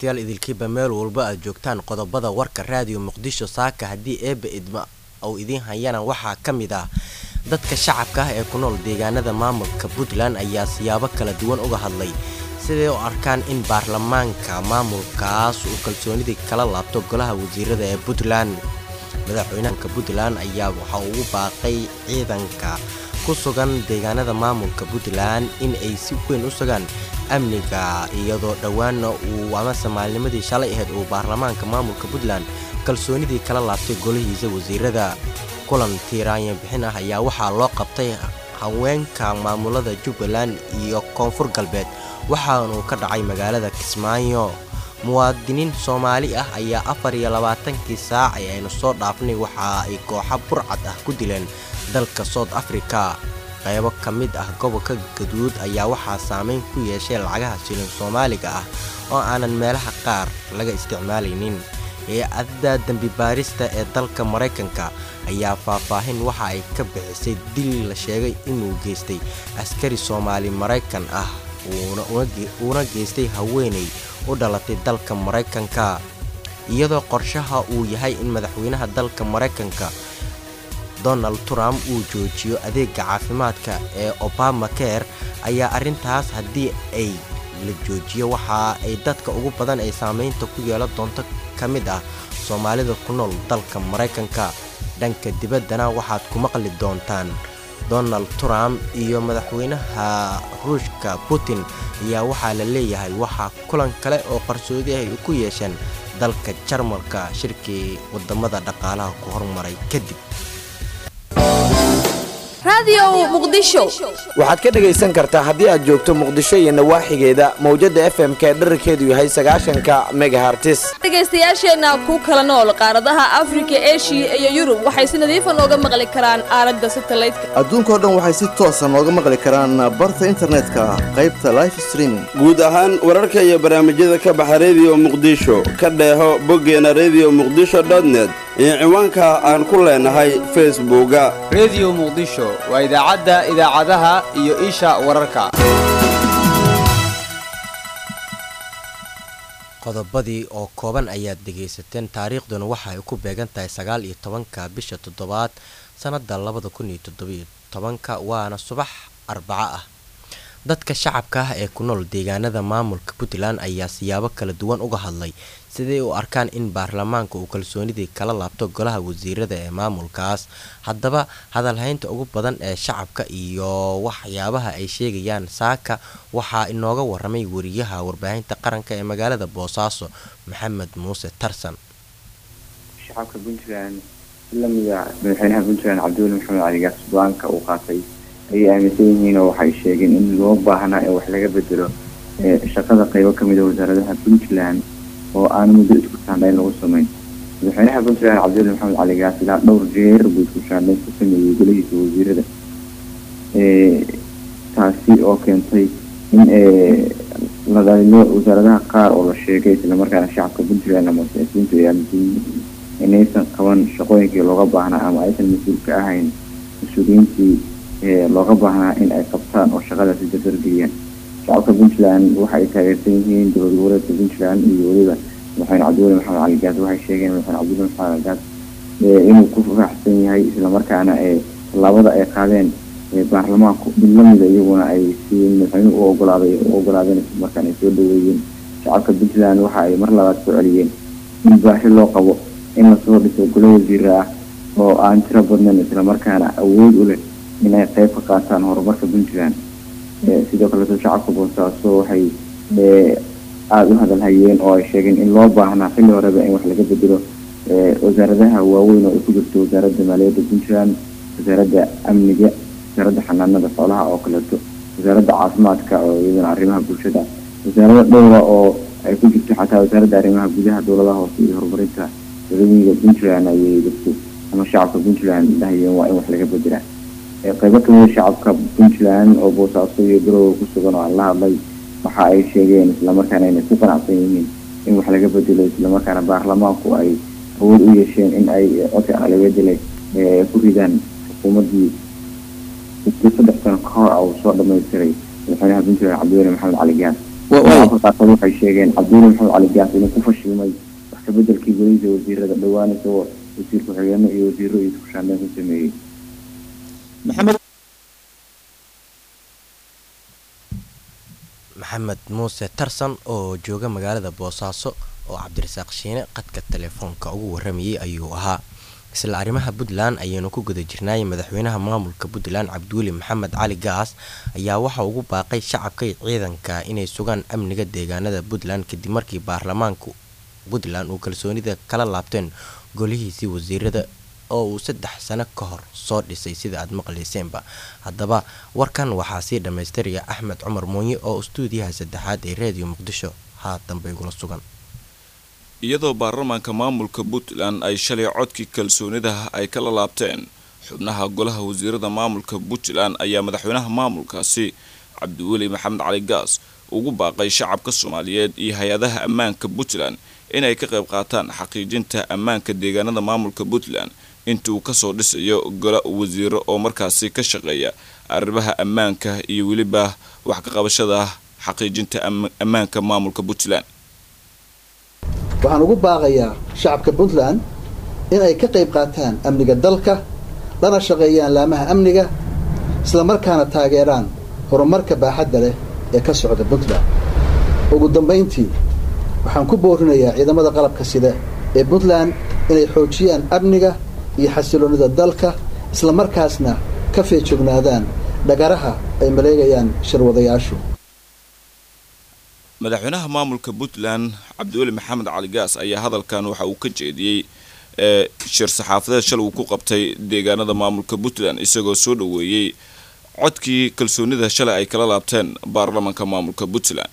dhegaystayaal idilkiiba meel walba aad joogtaan qodobada warka raadiyo muqdisho saaka haddii eebba idma uu idiin hayana waxaa ka mid ah dadka shacabka ah ee ku nool deegaanada maamulka puntland ayaa siyaabo kala duwan uga hadlay siday u arkaan in baarlamaanka maamulkaas uu kalsoonidii kala laabto golaha wasiirada ee puntland madaxweynaha puntland ayaa waxa ugu baaqay ciidanka ku sugan deegaanada maamulka puntland in ay si weyn u sugaan amniga iyadoo dhowaana uu amase maalnimadii shalay ahayd uu baarlamaanka maamulka puntland kalsoonidii kala laabtay golihiisa wasiirada kulan tiiraanyan bixin ah ayaa waxaa loo qabtay haweenka maamulada jubbaland iyo koonfur galbeed waxaanuu ka dhacay magaalada kismaayo muwaadiniin soomaali ah ayaa afar iyo labaatankii saac ee aynu soo dhaafnay waxa ay kooxa burcad ah ku dileen dalka south africa qaybo ka mid ah gobolka gaduud ayaa waxaa saameyn ku yeeshay lacagaha shilin soomaaliga ah oo aanan meelaha qaar laga isticmaalaynin hay-adda dembi baarista ee dalka maraykanka ayaa faahfaahin waxa ay ka bixisay dil la sheegay inuu geystay askari soomaali maraykan ah uuna geystay haweenay u dhalatay dalka maraykanka iyadoo qorshaha uu yahay in madaxweynaha dalka maraykanka donald trump uu joojiyo adeega caafimaadka ee obama care ayaa arrintaas haddii ay la joojiyo waxa ay dadka ugu badan ay saameynta ku yeelan doonto ka mid ah soomaalida ku nool dalka maraykanka dhanka dibaddana waxaad ku maqli doontaan donald trump iyo madaxweynaha ruushka putin ayaa waxaa la leeyahay waxaa kulan kale oo qarsoodi ah ay ku yeesheen dalka jarmalka shirkii wadamada dhaqaalaha ku hormaray kadib waxaad ka dhegaysan kartaa haddii aad joogto muqdisho iyo nawaaxigeeda mawjada f m k dherarkeedu yahay sagaashanka megahartis dhegaystayaasheenna ku kala nool qaaradaha afrika eshiya iyo yurub waxay si nadiifa nooga maqli karaan aalada satalaydka adduunkao dhan waxay si toosa nooga maqli karaan barta internetka qaybta life streaming guud ahaan wararka iyo barnaamijyada ka baxa rediyo muqdisho ka dheeho boggeena redio muqdisho net iyo ciwaanka aan ku leenahay facebooka rediyo muqdisho waa idaacadda idaacadaha iyo isha wararka qodobadii oo kooban ayaad dhegaysateen taariikhduna waxa ay ku beegan tahay sagaal iyo tobanka bisha toddobaad sannada labada kun iyo toddobiyo tobanka waana subax arbaco ah dadka shacabka ah ee ku nool deegaanada maamulka puntland ayaa siyaabo kala duwan uga hadlay siday u arkaan in baarlamaanka uu kalsoonidii kala laabto golaha wasiirada ee maamulkaas haddaba hadalhaynta ugu badan ee shacabka iyo waxyaabaha ay sheegayaan saaka waxaa inooga waramay wariyaha warbaahinta qaranka ee magaalada boosaaso maxamed muuse tarsan shacabka puntland lamida madaxweynaha puntland cabdiweli maxamed cali gaas go-aanka uu qaatay ayay aaminsan yihiin oo waxay sheegeen in loo baahnaa in wax laga bedelo shaqada qeybo kamid a wasaaradaha puntland oo aan muddo isku shaandhayn lagu sameyn madaxweynaha puntland cabdiweli maxamed cali gaas ilaa dhowr jeer buu isku shaandhayn ku sameeyey golihiisa wasiirada taasi oo keentay in ladalilo wasaaradaha qaar oo la sheegay islamarkaana shacabka puntland ama siyaasiyiintu ay aaminsan yihiin inaysan qaban shaqooyinkii looga baahnaa ama aysan mas-uul ka ahayn mas-uuliyiintii looga baahnaa in ay qabtaan oo shaqadaasi dardargeliyaan shacabka puntland waxa ay taageersan yihiin dowlad goboleedka puntland iyo weliba madaxweyne cabdiweli maxamed cali gaas waxay sheegeen madaxweyne cabdiweli maxamed cali gaas inuu ku faraxsan yahay islamarkaana tallaabada ay qaadeen baarlamaanku mid lamida iyaguna ay si madaxweynuhu u ogolaaday u ogolaadeen islamarkaana ay soo dhaweeyeen shacabka puntland waxa ay mar labaad soo celiyeen in baahi loo qabo in lasoo dhiso golo wasiira ah oo aan tiro badnayn islamarkaana awood u leh in ay qeyb ka qaataan horumarka puntland sidoo kaleeto shacabka boosaaso waxay aada u hadalhayeen oo ay sheegeen in loo baahnaa xilli horeba in wax laga bedelo wasaaradaha waaweyn oo ay ku jirto wasaaradda maaliyadda puntland wasaaradda amniga wasaaradda xanaanada xoolaha oo kaleeto wasaaradda caafimaadka oo iyadana arrimaha bulshada wasaarada dhowra oo ay ku jirto xataa wasaaradda arrimaha gudaha dowladaha hoose iyo horumarinta dadweyniga puntland ayay dadku ama shacabka puntland dhahayeen waa in wax laga bedelaa qeybo kamida shacabka puntland oo boosaaso iyo garowe ku sugan oo aan la hadlay waxa ay sheegeen islamarkaana inay ku qanacsan yihiin in wax laga bedelo islamarkaana baarlamaanku ay awood u yeesheen in ay codka aqlabiyadale ku ridaan xukuumadii saddex sano ka hor uu soo dhamaystiray madaxweynaha puntland cabdiweli maxamed cali gaas afar qaarkood waxay sheegeen cabduuli maxamed cali gaas inuu ku fashilmay wax kabedelkii golihiisa wasiirada dhowaan isagoo wasiir ku-xigeenno iyo wasiiro iyo isku shaandeen ku sameeyey maxamed maxamed muuse tarsan oo jooga magaalada boosaaso oo cabdirasaaq shiine qadka telefoonka ugu waramayay ayuu ahaa isla arrimaha puntland ayaynu ku guda jirnaay madaxweynaha maamulka puntland cabdiweli maxamed cali gaas ayaa waxa ugu baaqay shacabka iyo ciidanka inay sugaan amniga deegaanada puntland kadib markii baarlamaanka puntland uu kalsoonida kala laabteen golihiisii wasiirada oo uu saddex sano ka hor soo dhisay sida aad maqlayseenba haddaba warkan waxaa sii dhammaystiraya axmed cumar muunye oo istuudiyaha saddexaad ee reediyo muqdisho haatanba igula sugan iyadoo baarlamaanka maamulka puntland ay shalay codkii kalsoonidaha ay kala laabteen xubnaha golaha wasiirada maamulka puntland ayaa madaxweynaha maamulkaasi cabdiweli maxamed cali gaas ugu baaqay shacabka soomaaliyeed iyo hay-adaha ammaanka puntland inay ka qayb qaataan xaqiijinta ammaanka deegaanada maamulka puntland inta uu kasoo dhisayo gola wasiiro oo markaasi ka shaqeeya arrimaha ammaanka iyo weliba wax ka qabashada xaqiijinta ammaanka maamulka puntland waxaan ugu baaqayaa shacabka puntland in ay ka qayb qaataan amniga dalka lana shaqeeyaan laamaha amniga islamarkaana taageeraan horumarka baaxadda leh ee ka socda puntland ugu dambayntii waxaan ku boorinayaa ciidamada qalabka sida ee puntland inay xoojiyaan amniga iyo xasiloonida dalka islamarkaasna ka feejognaadaan dhagaraha ay maleegayaan shirwadayaashu madaxweynaha maamulka puntland cabdiweli maxamed cali gaas ayaa hadalkan waxa uu ka jeediyey ee shir saxaafadeed shalay uu ku qabtay deegaanada maamulka puntland isagoo soo dhaweeyey codkii kalsoonida shalay ay kala laabteen baarlamaanka maamulka puntland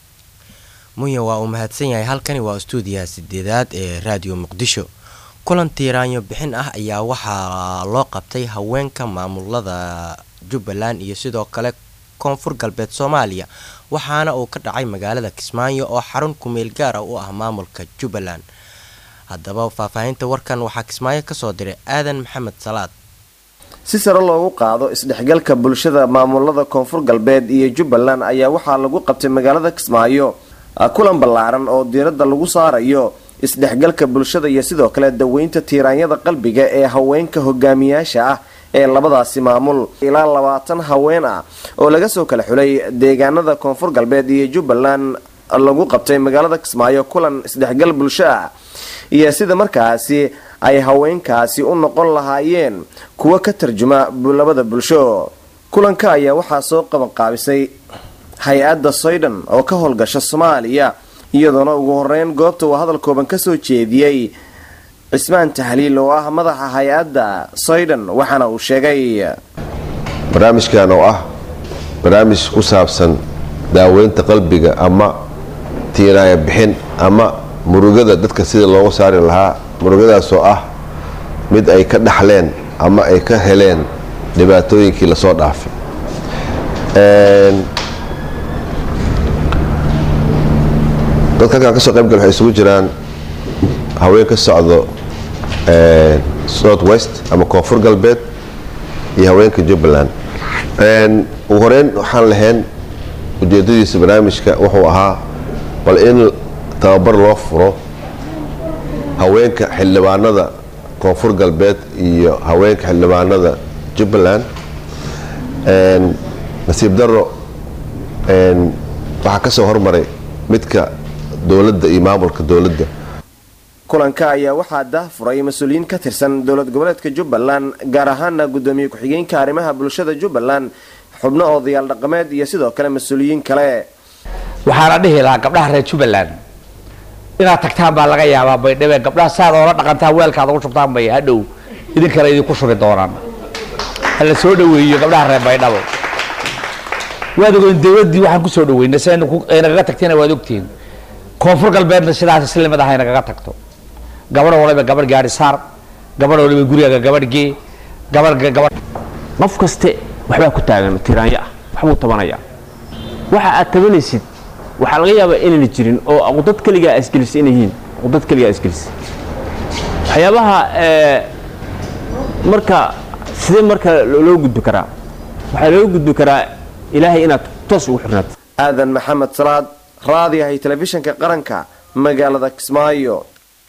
munya waa uu mahadsan yahay halkani waa istuudiyaha sideedaad ee raadiyo muqdisho kulan tiiraanyo bixin ah ayaa waxaa loo qabtay haweenka maamulada jubbaland iyo sidoo kale koonfur galbeed soomaaliya waxaana uu ka dhacay magaalada kismaayo oo xarun kumeel gaara u ah maamulka jubbaland haddaba faahfaahinta warkan waxaa kismaayo kasoo diray aadan maxamed salaad si sare loogu qaado isdhexgalka bulshada maamulada koonfur galbeed iyo jubbaland ayaa waxaa lagu qabtay magaalada kismaayo kulan ballaaran oo diiradda lagu saarayo isdhexgalka bulshada iyo sidoo kale daweynta tiiraanyada qalbiga ee haweenka hogaamiyaasha ah ee labadaasi maamul ilaa labaatan haween ah oo laga soo kala xulay deegaanada koonfur galbeed iyo jubbaland lagu qabtay magaalada kismaayo kulan isdhexgal bulsho ah iyo sida markaasi ay haweenkaasi u noqon lahaayeen kuwa ka tarjuma labada bulsho kulanka ayaa waxaa soo qabanqaabisay hay-adda soydhan oo ka howlgasha soomaaliya iyadoona ugu horeyn goobta uu hadal kooban kasoo jeediyey cismaan tahliil oo ah madaxa hay-adda soydhan waxaana uu sheegay barnaamijkan oo ah barnaamij ku saabsan daaweynta qalbiga ama tiiraaya bixin ama murugada dadka sida loogu saari lahaa murugadaasoo ah mid ay ka dhaxleen ama ay ka heleen dhibaatooyinkii lasoo dhaafay dadka halkaan kasoo qaybgal waxay isugu jiraan haween ka socdo south west ama koonfur galbeed iyo haweenka jubbaland ugu horeyn waxaan lahayn ujeedadiisa barnaamijka wuxuu ahaa bal in tababar loo furo haweenka xildhibaanada koonfur galbeed iyo haweenka xildhibaanada jubbaland nasiib daro waxaa kasoo hormaray midka dowladda iyo maamulka dowladda kulanka ayaa waxaa daahfuray mas-uuliyiin ka tirsan dowlad goboleedka jubbaland gaar ahaana gudoomiye ku-xigeenka arrimaha bulshada jubbaland xubno odayaal dhaqameed iyo sidoo kale mas-uuliyiin kale waxaana dhihi lahaa gabdhaha reer jubbaland inaad tagtaan baa laga yaabaa baydhabo gabdhaha saad oola dhaqantaan weelkaad ugu shubtaan bay hadhow idinkale idinku shubi doonaan hala soo dhaweeyo gabdhaha reer baydhabo waad ogeyn dowladdii waxaan kusoo dhaweynay si nagaga tagtayna waad ogtihiin koonfur galbeedna sidaas islimid ah ay nagaga tagto gabadh waliba gabadh gaari saar gabadh waliba gurigaaga gabadh gee gabadh gabadh qof kaste waxbaa ku taagan tiraanyo ah waxbuu tabanayaa waxa aad tabanaysid waxaa laga yaabaa inayna jirin oo aqdad keligaa isgelisay inay yihiin aqdad keligaa isgelisay waxyaabaha marka sidee marka loo gudbi karaa waxaa loo gudbi karaa ilaahay inaad toos ugu xirnaato aadan maxamed salaad raadiyahay telefishinka qaranka magaalada kismaayo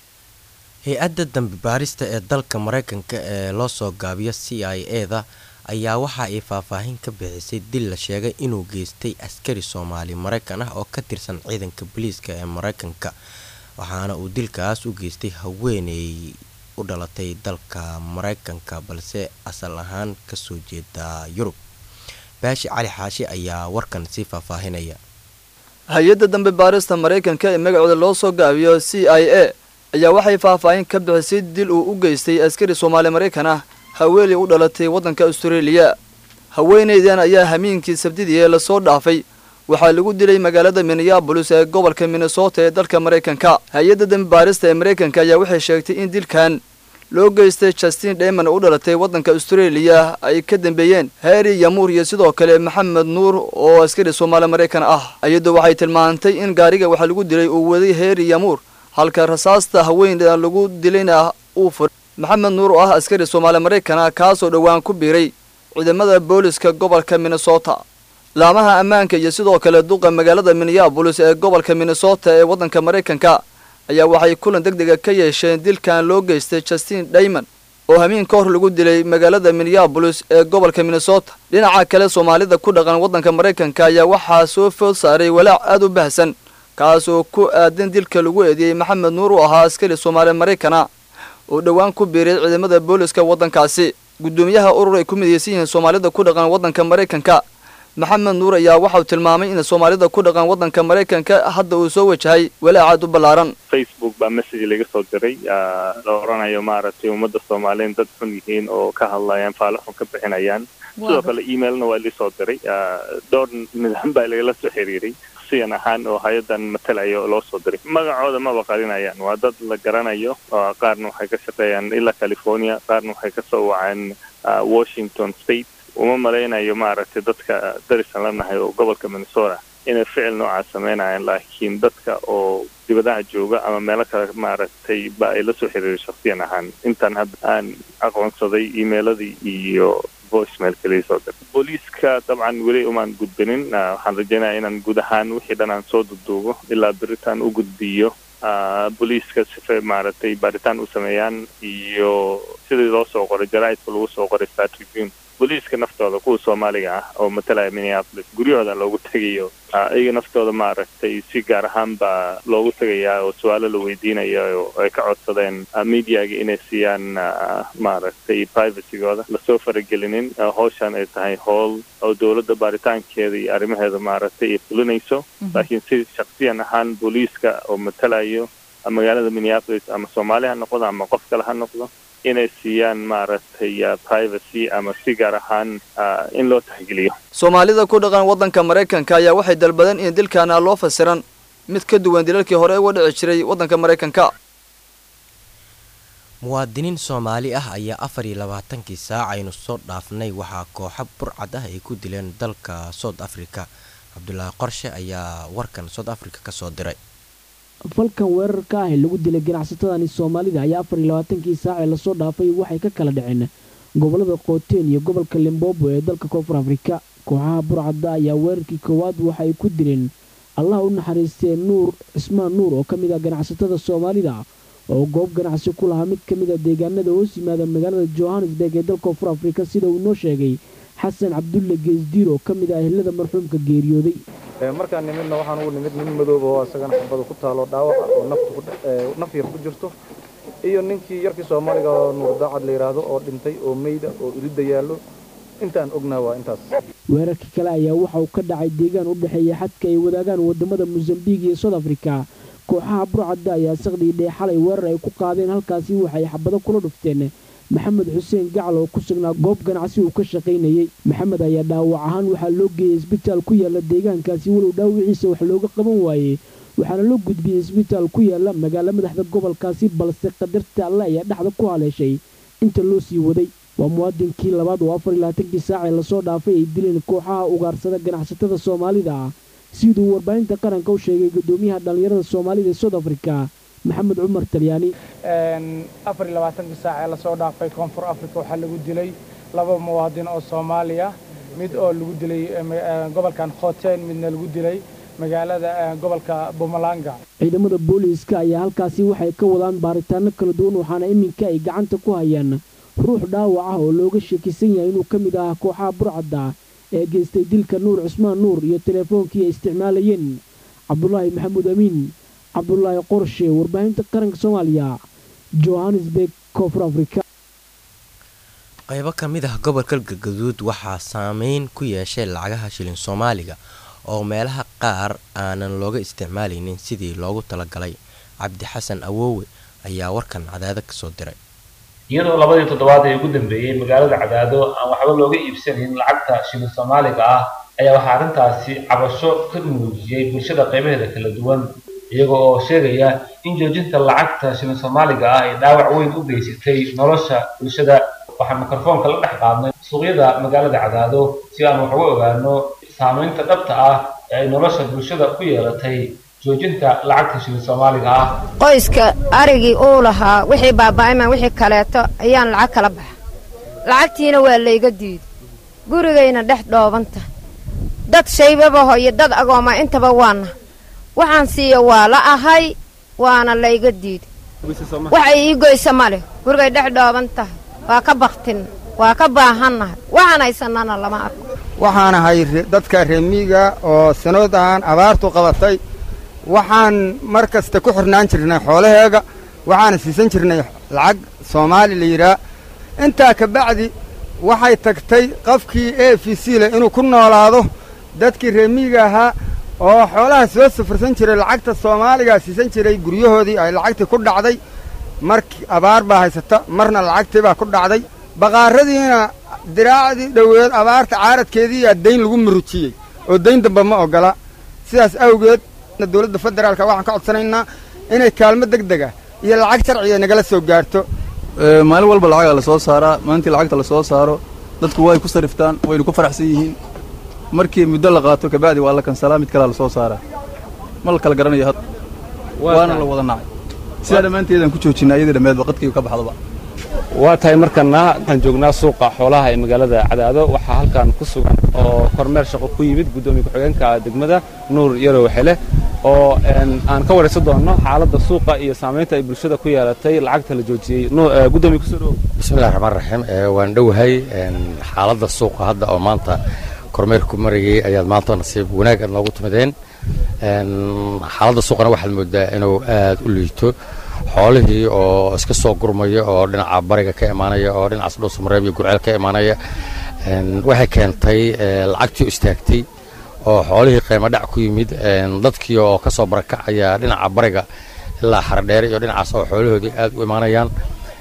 hay-adda dambi baarista ee dalka mareykanka ee loo soo gaabiyo c i e da ayaa waxa ay faahfaahin ka bixisay dil la sheegay inuu geystay askari soomaali mareykan ah oo ka tirsan ciidanka booliiska ee mareykanka waxaana uu dilkaas u geystay haweeney u dhalatay dalka mareykanka balse asal ahaan kasoo jeeda yurub baashi cali xaashi ayaa warkan sii faahfaahinaya hay-adda dambe baarista maraykanka ee magacooda loo soo gaabiyo c i a ayaa waxay faahfaahin ka bixisay dil uu u geystay askari soomaali maraykan ah haweeney u dhalatay waddanka austareeliya haweeneydan ayaa hamiinkii sabdidii ee lasoo dhaafay waxaa lagu dilay magaalada minneabolis ee gobolka minnesota ee dalka maraykanka hay-adda dambi baarista ee maraykanka ayaa waxay sheegtay in dilkan loo geystay justin dheyman oo u dhalatay waddanka austareeliya ay ka dambeeyeen harry yamuur iyo sidoo kale maxamed nuur oo askari soomaali maraykan ah iyadoo waxay tilmaantay in gaariga waxaa lagu dilay uu waday harry yamuur halka rasaasta haweeneyda lagu dilayna uu furay maxamed nuur oo ah askari soomaali maraykan ah kaasoo dhowaan ku biiray ciidamada booliska gobolka minnesota laamaha ammaanka iyo sidoo kale duqa magaalada minneabolis ee gobolka minnesota ee waddanka maraykanka ayaa waxay kulan deg dega ka yeesheen dilkan loo geystay justin dhayman oo hamiin ka hor lagu dilay magaalada minneabolis ee gobolka minnesota dhinaca kale soomaalida ku dhaqan waddanka maraykanka ayaa waxaa soo food saaray walaac aad u bahsan kaasoo ku aadan dilka lagu eedeeyey maxamed nuur uu ahaa askari soomaali maraykana oo dhowaan ku biiray ciidamada booliska waddankaasi guddoomiyaha urur ay ku midaysan yihiin soomaalida ku dhaqan waddanka maraykanka maxamed nuur ayaa waxauu tilmaamay in soomaalida ku dhaqan waddanka maraykanka hadda uu soo wajahay walaacaad u ballaaran facebook baa message laga soo diray la oranayo maaragtay ummadda soomaaliyeed dad xun yihiin oo ka hadlayaan faalo xun ka bixinayaan sidoo kale emailna waa lisoo diray dhowr nidaam baa lagala soo xiriiray siyan ahaan oo hay-adan matalayo loo soo diray magacooda maba qarinayaan waa dad la garanayo qaarna waxay ka shaqeeyaan ilaa california qaarna waxay kasoo wacaan washington state uma malaynayo maaragtay dadka darisan lanahay oo gobolka minnesota inay ficil noocaa sameynayaan laakiin dadka oo dibadaha jooga ama meelo kale maaragtay ba ay la soo xiriiray shaksiyan ahaan intaan hadda aan aqoonsaday emailadii iyo voicemail kaliya soo dir booliiska dabcan weli umaan gudbinin waxaan rajeynaya inaan guud ahaan wixii dhan aan soo duduubo ilaa beritaan u gudbiyo booliiska sifa maaragtay baaritaan u sameeyaan iyo sidii loo soo qoray jaraa'idka lagu soo qoray star tribune booliiska naftooda kuwa soomaaliga ah oo matalaya minneapolis guryahooda loogu tegayo iyaga naftooda maaragtay si gaar ahaan baa loogu tegayaa oo su-aalo la weydiinaya oo ay ka codsadeen mediaga inay siiyaan maaragtay privacygooda lasoo faragelinin howshan ay tahay howl oo dowladda baaritaankeeda iyo arrimaheeda maaragtay ay fulinayso laakiin si shaksiyan ahaan booliiska oo matalayo magaalada minneapolis ama soomaali ha noqdo ama qof kale ha noqdo inay siiyaan maaragtay privacy ama si gaar ahaan in loo taxgeliyo soomaalida ku dhaqan waddanka maraykanka ayaa waxay dalbadeen in dilkaana loo fasiran mid ka duwan dilalkii hore uga dhici jiray waddanka maraykanka muwaadiniin soomaali ah ayaa afar iyo labaatankii saac aynu soo dhaafnay waxaa kooxo burcad ah ay ku dileen dalka south africa cabdulaahi qorshe ayaa warkan south africa kasoo diray falkan weerarka ah ee lagu dilay ganacsatadani soomaalida ayaa afar iyo labaatankii saac ee lasoo dhaafay waxay ka kala dhaceen gobolada qooteen iyo gobolka limbobo ee dalka koonfur afrika kooxaha burcadda ayaa weerarkii koowaad waxa ay ku dileen allah u naxariistee nuur cismaan nuur oo ka mid ah ganacsatada soomaalida oo goob ganacsi ku lahaa mid ka mid a deegaanada hoos yimaada magaalada johannesburg ee dalka koonfur afrika sida uu noo sheegay xasan cabdulle geesdiir oo ka mid ah ehlada marxuumka geeriyooday markaan nimidna waxaan ugu nimid nin madooba oo isagana xabada ku taalo dhaawaca oo naf yar ku jirto iyo ninkii yarkii soomaaliga oo nuur daacad la yidhaahdo oo dhintay oo meyda oo iridda yaallo intaan ognaa waa intaas weerarkii kale ayaa waxa uu ka dhacay deegaan u dhexeeya xadka ay wadaagaan wadamada mosambiik iyo south africa kooxaha burcadda ayaa saqdii dhee xalay weerar ay ku qaadeen halkaasi waxay xabado kula dhufteen maxamed xuseen gacal oo ku sugnaa goob ganacsi uu ka shaqaynayey maxamed ayaa dhaawac ahaan waxaa loo geeyey isbitaal ku yaala deegaankaasi walow dhaawiciisa wax looga qaban waayey waxaana loo gudbiyey isbitaal ku yaala magaalo madaxda gobolkaasi balse qadarta alle ayaa dhexda ku haleeshay inta loo sii waday waa muwaadinkii labaad oo afar iyo labaatankii saacee lasoo dhaafay ay dileen kooxaha ugaarsada ganacsatada soomaalida ah siduu warbaahinta qaranka u sheegay guddoomiyaha dhallinyarada soomaalida ee south africa maxamed cumar talyaani afar iyo labaatankii saac ee lasoo dhaafay koonfur africa waxaa lagu dilay laba muwaadin oo soomaaliya mid oo lagu dilay gobolkan khoteen midna lagu dilay magaalada gobolka bumalanga ciidamada booliiska ayaa halkaasi waxay ka wadaan baaritaano kala duwan waxaana iminka ay gacanta ku hayaan ruux dhaawac ah oo looga sheekisan yahay inuu ka mid ahaa kooxaha burcadda ee geystay dilka nuur cusmaan nuur iyo teleefoonkii ay isticmaalayeen cabdulaahi maxamuud amiin cabdulaahi qorshe warbaahinta qaranka soomaaliya johannesburg koonfur afrika qaybo ka mid ah gobolka galgaduud waxaa saameyn ku yeeshay lacagaha shilin soomaaliga oo meelaha qaar aanan looga isticmaalaynin sidii loogu talagalay cabdi xasan awoowe ayaa warkan cadaado kasoo diray iyadoo labadii toddobaad ee ugu dambeeyey magaalada cadaado aan waxba looga iibsanin lacagta shilin soomaaliga ah ayaa waxaa arrintaasi cabasho ka muujiyey bulshada qaybaheeda kala duwan iyaga oo sheegaya in joojinta lacagta shilin soomaaliga ah ay dhaawac weyn u geysatay nolosha bulshada waxaan mikrofoonka la dhex qaadnay suuqyada magaalada cadaado si aan wax uga ogaano saamaynta dhabta ah ee ay nolosha bulshada ku yeelatay joojinta lacagta shilin soomaaliga ah qoyska arigii uu lahaa wixii baaba'ayman wixii kaleeto ayaan lacag kala baxa lacagtiina waa layga diiday gurigayna dhex dhoobanta dad shaybabaho iyo dad agooma intaba waana waxaan siiya waa la ahay waana layga diiday waxay ii goysa ma leh gurigay dhex dhooban tahay waa ka baktin waa ka baahannahay waxaan haysanana lama arko waxaan ahay dadka reemiga oo sanoodahan abaartu qabatay waxaan mar kasta ku xirnaan jirnay xoolaheega waxaana siisan jirnay lacag soomaali la yidhaah intaa ka bacdi waxay tagtay qofkii e f c leh inuu ku noolaado dadkii reemiga ahaa oo xoolaha soo safursan jiray lacagta soomaaligaa siisan jiray guryahoodii ay lacagtii ku dhacday markii abaar baa haysata marna lacagtii baa ku dhacday baqaaradiina diraacdii dhoweed abaarta caaradkeediiyaa dayn lagu murujiyey oo dayn damba ma oggola sidaas awgeed dowladda federaalka waxaan ka codsanaynaa inay kaalmo deg dega iyo lacag sharciga nagala soo gaarto maalin walba lacagaa la soo saaraa maalintii lacagta la soo saaro dadku way ku sariftaan waynu ku faraxsan yihiin markii muddo la qaato kabacdi waa la kansalaa mid kalea la soo saaraa ma la kala garanayo had waana la wada nacay sidaa dhammaanteedaan ku joojinaa iyadii dhammeedba qadkii ka baxdaba waa tahay markana waxaan joognaa suuqa xoolaha ee magaalada cadaado waxaa halkan ku sugan oo kormeer shaqo ku yimid guddoomiye ku-xigeenka degmada nuur yarow xele oo aan ka waraysan doono xaaladda suuqa iyo saamaynta ay bulshada ku yeelatay lacagta la joojiyey gudoomiye kusoo dhowow bismillahi raxmaan raxiim waan dhowahay xaaladda suuqa hadda oo maanta kormeer ku marayay ayaad maanta nasiib wanaag aad noogu timideen xaaladda suuqana waxaad moodaa inuu aad u liito xoolihii oo iska soo gurmaya oo dhinaca bariga ka imaanaya oo dhinacaas dhuusamareeb iyo gurceel ka imaanaya waxay keentay lacagtii oo istaagtay oo xoolihii qiimo dhac ku yimid dadkii oo ka soo barakacaya dhinaca bariga ilaa xaradheere iyo dhinacaas oo xoolahoodii aad u imaanayaan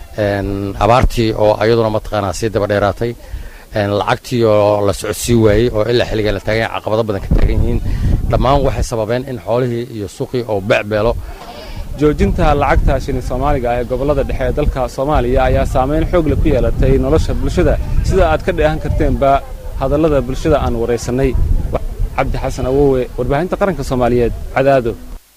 abaartii oo ayaduna mataqaanaa sii daba dheeraatay lacagtii oo la socodsii waayey oo ilaa xilligan la taagan yahay caqabado badan ka taagan yihiin dhammaan waxay sababeen in xoolihii iyo suuqii oo becbeelo joojinta lacagta shilin soomaaliga ah ee gobollada dhexe ee dalka soomaaliya ayaa saamayn xoog leh ku yeelatay nolosha bulshada sida aad ka dheehan karteenba hadallada bulshada aan waraysannay cabdi xasan awowe warbaahinta qaranka soomaaliyeed cadaado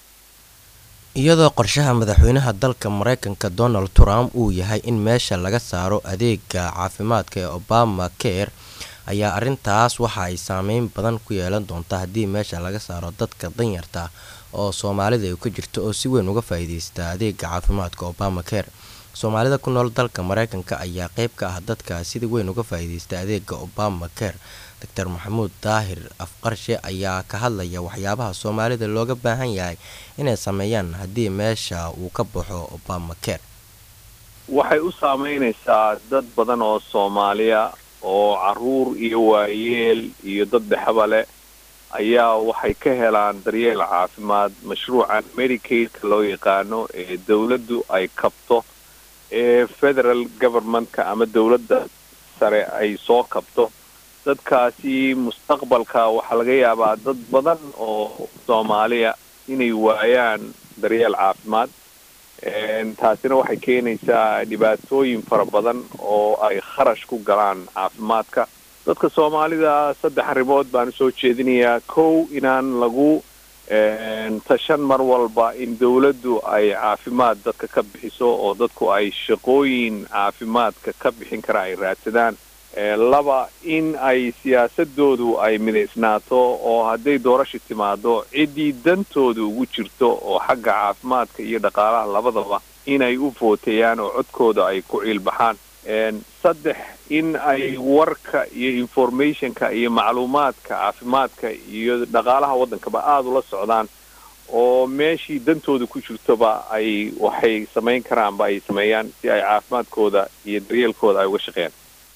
iyadoo qorshaha madaxweynaha dalka maraykanka donald trump uu yahay in meesha laga saaro adeega caafimaadka ee obama care ayaa arintaas waxa ay saameyn badan ku yeelan doontaa haddii meesha laga saaro dadka danyarta oo soomaalida ay ka jirto oo si weyn uga faa-iideysta adeega caafimaadka obama care soomaalida ku nool dalka maraykanka ayaa qeyb ka ah dadka sida weyn uga faa-iideysta adeega obama care doctor maxamuud daahir afqarshe ayaa ka hadlaya waxyaabaha soomaalida looga baahan yahay inay sameeyaan haddii meesha uu ka baxo obama care waxay u saameynaysaa dad badan oo soomaaliya oo caruur iyo waayeel iyo dad dhexaba leh ayaa waxay ka helaan daryeel caafimaad mashruucan medicaidka loo yaqaano ee dawladdu ay kabto ee federal governmentka ama dawladda sare ay soo kabto dadkaasi mustaqbalka waxaa laga yaabaa dad badan oo soomaaliya inay waayaan daryeel caafimaad taasina waxay keenaysaa dhibaatooyin fara badan oo ay kharash ku galaan caafimaadka dadka soomaalida saddex arrimood baan usoo jeedinayaa kow inaan lagu tashan mar walba in dawladdu ay caafimaad dadka ka bixiso oo dadku ay shaqooyin caafimaadka ka bixin kara ay raadsadaan laba in ay siyaasadoodu ay midaysnaato oo hadday doorasha timaado ciddii dantooda ugu jirto oo xagga caafimaadka iyo dhaqaalaha labadaba inay u footeeyaan oo codkooda ay ku ciilbaxaan saddex in ay warka iyo informationka iyo macluumaadka caafimaadka iyo dhaqaalaha waddankaba aada ula socdaan oo meeshii dantooda ku jirtoba ay waxay samayn karaanba ay sameeyaan si ay caafimaadkooda iyo daryeelkooda ay uga shaqeeyaan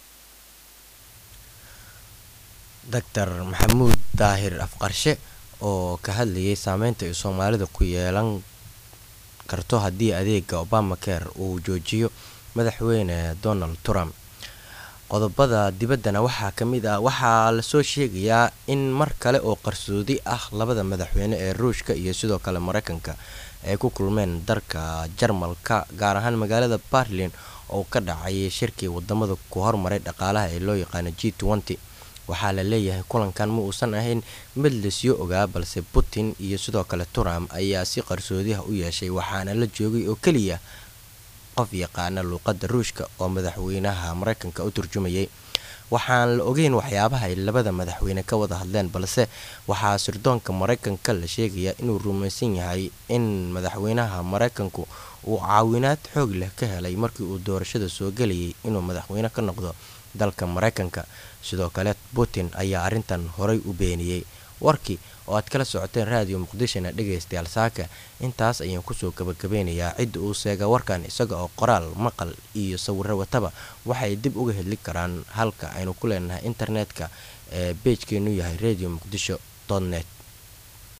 doctor maxamuud daahir afqarshe oo ka hadlayay saameynta ay soomaalida ku yeelan karto haddii adeega obama care uu joojiyo madaxweyne donald trump qodobada dibaddana waxaa ka mid ah waxaa lasoo sheegayaa in mar kale oo qarsoodi ah labada madaxweyne ee ruushka iyo sidoo kale mareykanka ay ku kulmeen dalka jarmalka gaar ahaan magaalada barlin oo ka dhacay shirkii wadamada ku hormaray dhaqaalaha ee loo yaqaano g nty waxaa la leeyahay kulankan ma uusan ahayn mid lasyo ogaa balse putin iyo sidoo kale trump ayaa si qarsoodiha u yeeshay waxaana la joogay oo keliya qof yaqaana luuqadda ruushka oo madaxweynaha mareykanka u turjumayay waxaan la ogeyn waxyaabaha ay labada madaxweyne ka wada hadleen balse waxaa sirdoonka mareykanka la sheegayaa inuu rumaysan yahay in madaxweynaha mareykanku uu caawinaad xoog leh ka helay markii uu doorashada soo gelayay inuu madaxweyne ka noqdo dalka mareykanka sidoo kale putin ayaa arrintan horay u beeniyey warkii oo aad kala socoteen raadiyo muqdishona dhegaystayaal saaka intaas ayaan kusoo gabagabeynayaa cidda uu seega warkan isaga oo qoraal maqal iyo sawiro wataba waxay dib uga hedli karaan halka aynu ku leenahay internetka ee beejkeenu yahay radio muqdisho net